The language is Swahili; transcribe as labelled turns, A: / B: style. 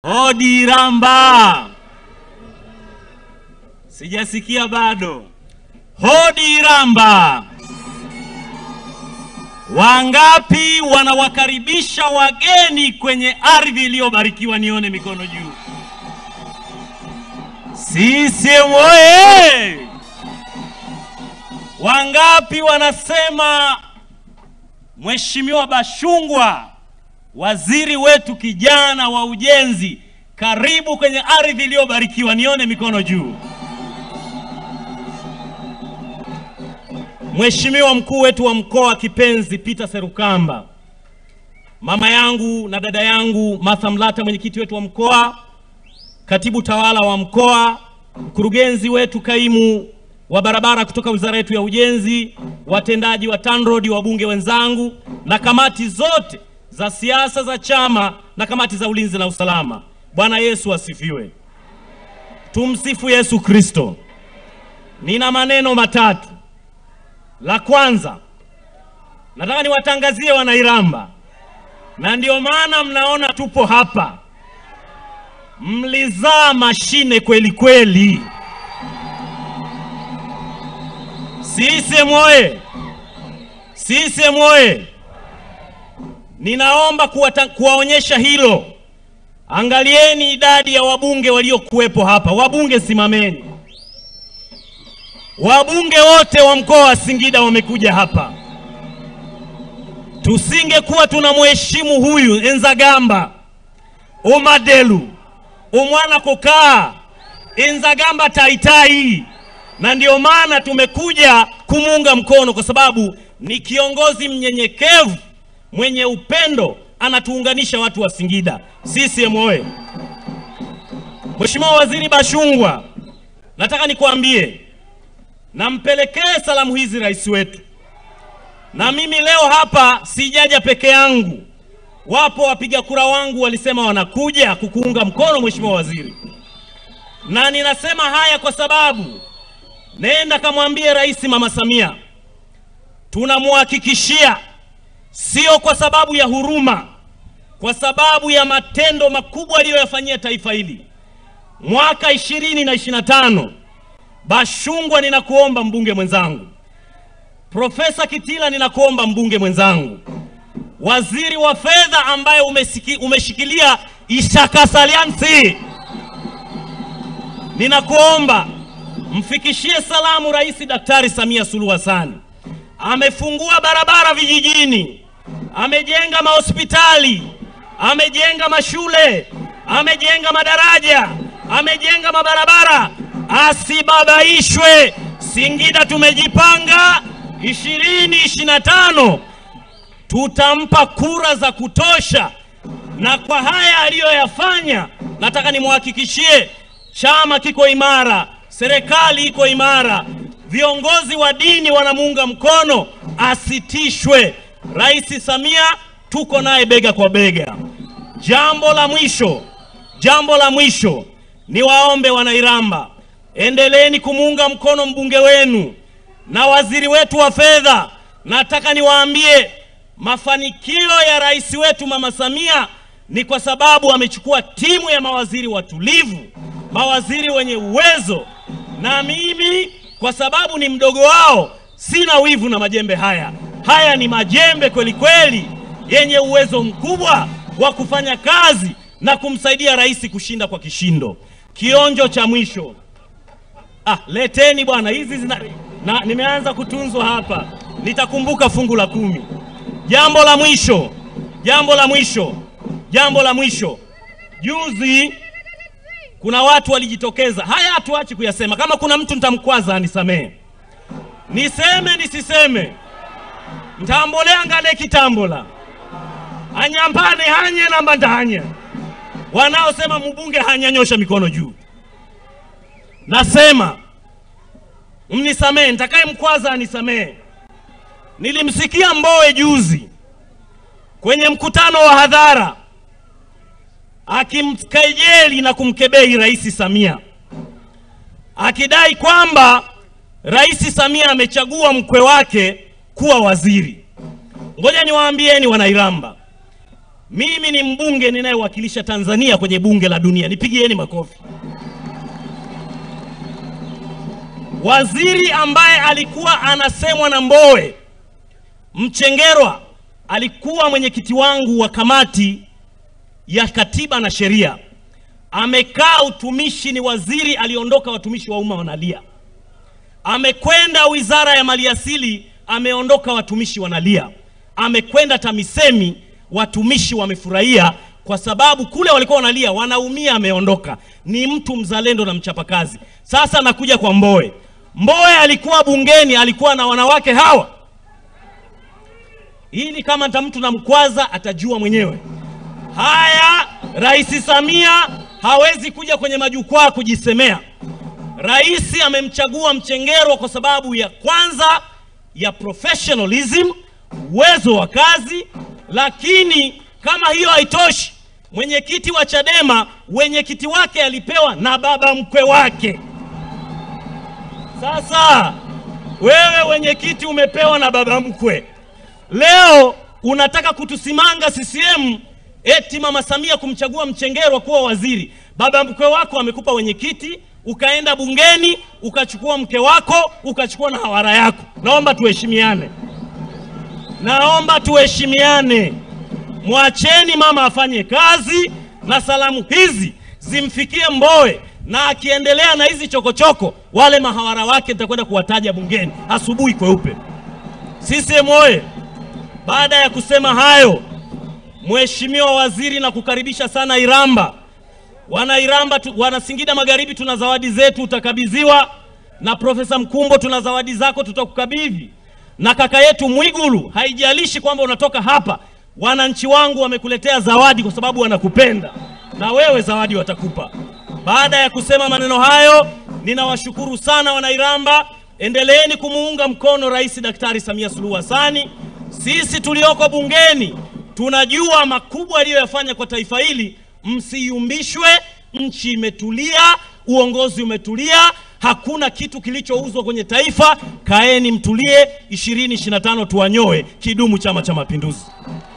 A: Hodi Iramba. Sijasikia bado. Hodi Iramba. Wangapi wanawakaribisha wageni kwenye ardhi iliyobarikiwa? Nione mikono juu. CCM oye! Wangapi wanasema Mheshimiwa Bashungwa, waziri wetu kijana wa ujenzi, karibu kwenye ardhi iliyobarikiwa? Nione mikono juu. Mheshimiwa mkuu wetu wa mkoa kipenzi Peter Serukamba, mama yangu na dada yangu Martha Mlata, mwenyekiti wetu wa mkoa, katibu tawala wa mkoa, mkurugenzi wetu kaimu wa barabara kutoka wizara yetu ya ujenzi, watendaji wa TANROADS, wabunge wenzangu na kamati zote za siasa za chama na kamati za ulinzi na usalama. Bwana Yesu asifiwe. Tumsifu Yesu Kristo. Nina maneno matatu. La kwanza, nataka niwatangazie Wanairamba, na ndio maana mnaona tupo hapa. Mlizaa mashine kweli kweli. CCM oye! CCM oye! Ninaomba kuwata, kuwaonyesha hilo. Angalieni idadi ya wabunge waliokuwepo hapa. Wabunge simameni. Wabunge wote wa mkoa wa Singida wamekuja hapa. Tusingekuwa tunamheshimu huyu Enzagamba Umadelu umwana kukaa Enzagamba taitai, na ndio maana tumekuja kumuunga mkono kwa sababu ni kiongozi mnyenyekevu mwenye upendo, anatuunganisha watu wa Singida. CCM oye! Mheshimiwa Waziri Bashungwa, nataka nikwambie nampelekee salamu hizi rais wetu. Na mimi leo hapa sijaja peke yangu, wapo wapiga kura wangu walisema wanakuja kukuunga mkono Mheshimiwa Waziri, na ninasema haya kwa sababu nenda kamwambie Rais Mama Samia tunamhakikishia, sio kwa sababu ya huruma, kwa sababu ya matendo makubwa aliyoyafanyia taifa hili mwaka ishirini na ishirini na tano Bashungwa, ninakuomba mbunge mwenzangu. Profesa Kitila, ninakuomba mbunge mwenzangu. Waziri wa fedha ambaye umesiki, umeshikilia ishakasaliansi, ninakuomba mfikishie salamu Rais Daktari Samia Suluhu Hassan. Amefungua barabara vijijini, amejenga mahospitali, amejenga mashule, amejenga madaraja, amejenga mabarabara asibabaishwe. Singida tumejipanga ishirini ishirini na tano tutampa kura za kutosha, na kwa haya aliyoyafanya, nataka nimwhakikishie chama kiko imara, serikali iko imara, viongozi wa dini wanamuunga mkono, asitishwe. Rais Samia tuko naye bega kwa bega. Jambo la mwisho, jambo la mwisho, niwaombe Wanairamba, endeleeni kumuunga mkono mbunge wenu na waziri wetu wa fedha. Nataka niwaambie mafanikio ya rais wetu Mama Samia ni kwa sababu amechukua timu ya mawaziri watulivu, mawaziri wenye uwezo, na mimi kwa sababu ni mdogo wao sina wivu na majembe haya. Haya ni majembe kweli kweli yenye uwezo mkubwa wa kufanya kazi na kumsaidia rais kushinda kwa kishindo. Kionjo cha mwisho Ah, leteni bwana hizi zina, na nimeanza kutunzwa hapa, nitakumbuka fungu la kumi. Jambo la mwisho, jambo la mwisho, jambo la mwisho. Juzi kuna watu walijitokeza, haya hatuachi kuyasema. Kama kuna mtu nitamkwaza anisamehe, niseme nisiseme, ntambolea ngane kitambola anyambane hanye namba ndanye. Wanaosema mbunge hanyanyosha mikono juu Nasema mnisamehe, nitakaye mkwaza anisamehe. Nilimsikia Mbowe juzi kwenye mkutano wa hadhara akimkejeli na kumkebei Rais Samia, akidai kwamba Rais Samia amechagua mkwe wake kuwa waziri. Ngoja niwaambieni Wanairamba, Mimi ni mbunge ninayewakilisha Tanzania kwenye bunge la dunia, nipigieni makofi. Waziri ambaye alikuwa anasemwa na Mbowe, Mchengerwa, alikuwa mwenyekiti wangu wa kamati ya katiba na sheria, amekaa utumishi, ni waziri aliondoka, watumishi wa umma wanalia. Amekwenda wizara ya maliasili, ameondoka, watumishi wanalia. Amekwenda TAMISEMI, watumishi wamefurahia kwa sababu kule walikuwa wanalia, wanaumia, ameondoka. Ni mtu mzalendo na mchapakazi. Sasa nakuja kwa Mbowe. Mbowe alikuwa bungeni, alikuwa na wanawake hawa. Ili kama nta mtu namkwaza atajua mwenyewe. Haya, Rais Samia hawezi kuja kwenye majukwaa kujisemea. Rais amemchagua Mchengerwa kwa sababu ya kwanza ya professionalism, uwezo wa kazi, lakini kama hiyo haitoshi, mwenyekiti wa Chadema wenyekiti wake alipewa na baba mkwe wake. Sasa wewe wenyekiti umepewa na baba mkwe, leo unataka kutusimanga CCM eti mama Samia kumchagua Mchengerwa kuwa waziri. Baba mkwe wako amekupa wenyekiti, ukaenda bungeni ukachukua mke wako ukachukua na hawara yako. Naomba tuheshimiane, naomba tuheshimiane. Mwacheni mama afanye kazi, na salamu hizi zimfikie Mbowe, na akiendelea na hizi chokochoko, wale mahawara wake nitakwenda kuwataja bungeni asubuhi kweupe. CCM oye! Baada ya kusema hayo, Mheshimiwa Waziri, na kukaribisha sana Iramba. Wana Iramba tu, wana Singida Magharibi, tuna zawadi zetu utakabidhiwa, na Profesa Mkumbo, tuna zawadi zako tutakukabidhi, na kaka yetu Mwigulu, haijalishi kwamba unatoka hapa, wananchi wangu wamekuletea zawadi kwa sababu wanakupenda, na wewe zawadi watakupa. Baada ya kusema maneno hayo, ninawashukuru sana Wanairamba. Endeleeni kumuunga mkono Rais Daktari Samia Suluhu Hassani. Sisi tulioko bungeni tunajua makubwa aliyoyafanya kwa taifa hili. Msiyumbishwe, nchi imetulia, uongozi umetulia, hakuna kitu kilichouzwa kwenye taifa. Kaeni mtulie, 2025 tuwanyoe. Kidumu Chama cha Mapinduzi!